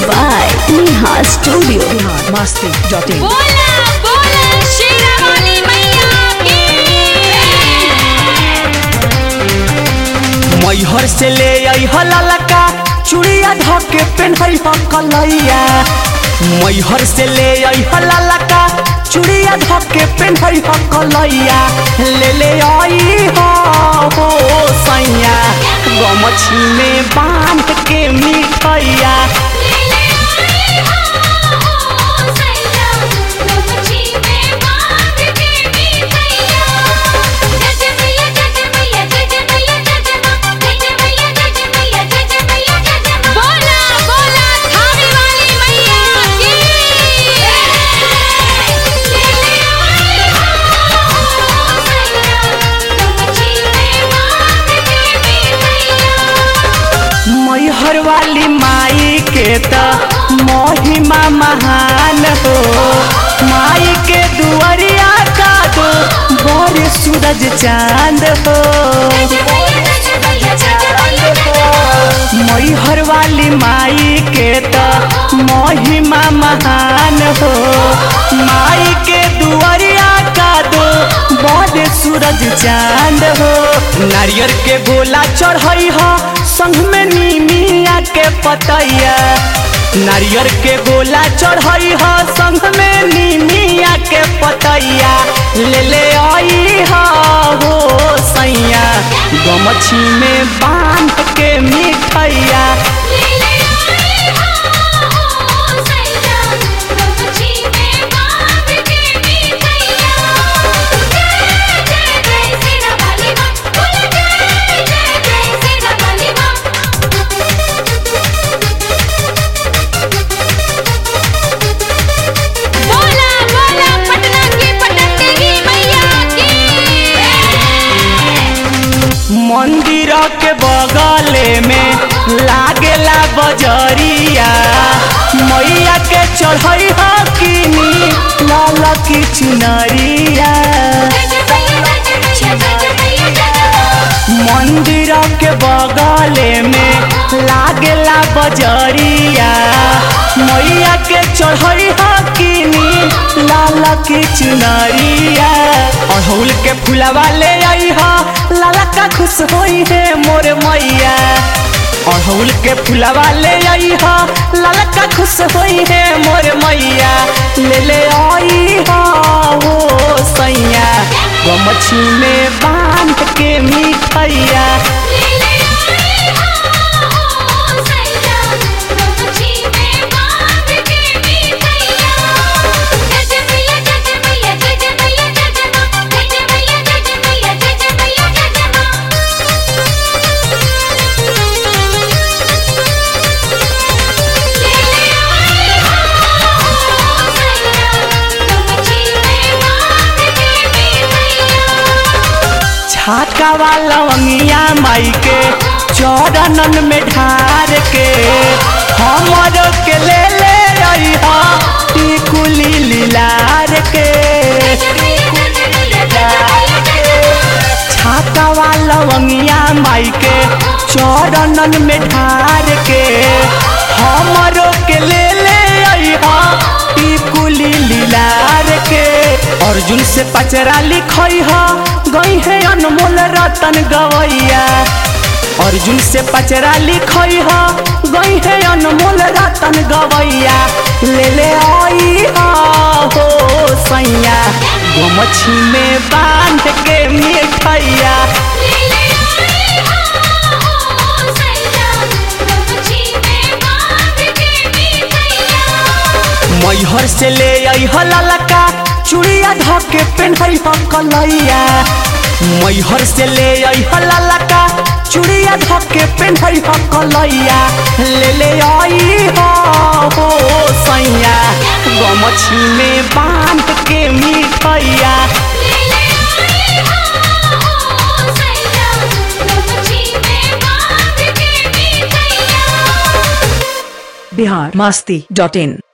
by Neha Studio. Bihar Masti dot in बोला बोला शेरावाली मैया की मैहर से ले आई ललका चूड़िया धके पेन्हई ह कलैया मैहर से ले आई ललका चूड़िया धके पेन्हई ह कलैया ले ले आई हो हो सैया गमछी में बांध के मिठैया ले ले आई हो सैया गमछी में बांध के मिठैया जज मैया जज मैया जज मैया जज मां जज मैया जज मैया जज मैया जज मां बोला बोला थावे वाली मैया की ले ले आई हो सैया गमछी में बांध के मिठैया मैहर वाली माई के त महिमा महान हो माई के दुआरिया का दो बड़े सूरज चांद हो मैहर वाली माई के त महिमा महान हो माई के दुआरिया का दो बड़े सूरज चांद हो नारियल के गोला चढ़ई हो संग में नीमिया के पतैया नारियल के गोला चढ़ई हो संग में नीमिया के पतैया ले ले आई हो हो सैया गमछी में बांध के मिठैया ले ले आई हो सैया गमछी में बांध के मिठैया जय जय जय शेरावाली मां बोल जय जय जय शेरावाली मां बोला बोला पटना की पटंगी मैया की मंदिर के बगले में लागेला बजरिया मैया के चढ़ई हो किनी लाल की चुनरिया मंदिर के बगले में लागेला बजरिया मैया के चढ़ई हो किनी लाल की चुनरिया अड़हुल के फुलवा ले आई हो लाला का खुश होई है मोर मैया अड़हुल के फुलवा ले आई हो लाला का खुश होई है मोर मैया ले ले आई हो हो सैया गमछी में बांध के मिठैया छाका वाला लवंगिया माई के चौरनन में ढार के हमर के ले ले आई हो टिकुली लीलार के छाका वाला लवंगिया माई के चौरनन में ढार के हमर के ले ले आई हो टिकुली लीलार के अर्जुन से पचरा लिखई हो गई है अनमोल रतन गवैया अर्जुन से पचरा लिखई हो गई है अनमोल रतन गवैया ले ले आई हो हो सैया गमछी में बांध के मिठैया मैहर से ले आई ललका चूड़िया धके पेन्हई ह कलैया मैहर से ले आई ललका चूड़िया धके पेन्हई ह कलैया ले ले आई हो हो सैया गमछी में बांध के मिठैया बिहार मस्ती डॉट इन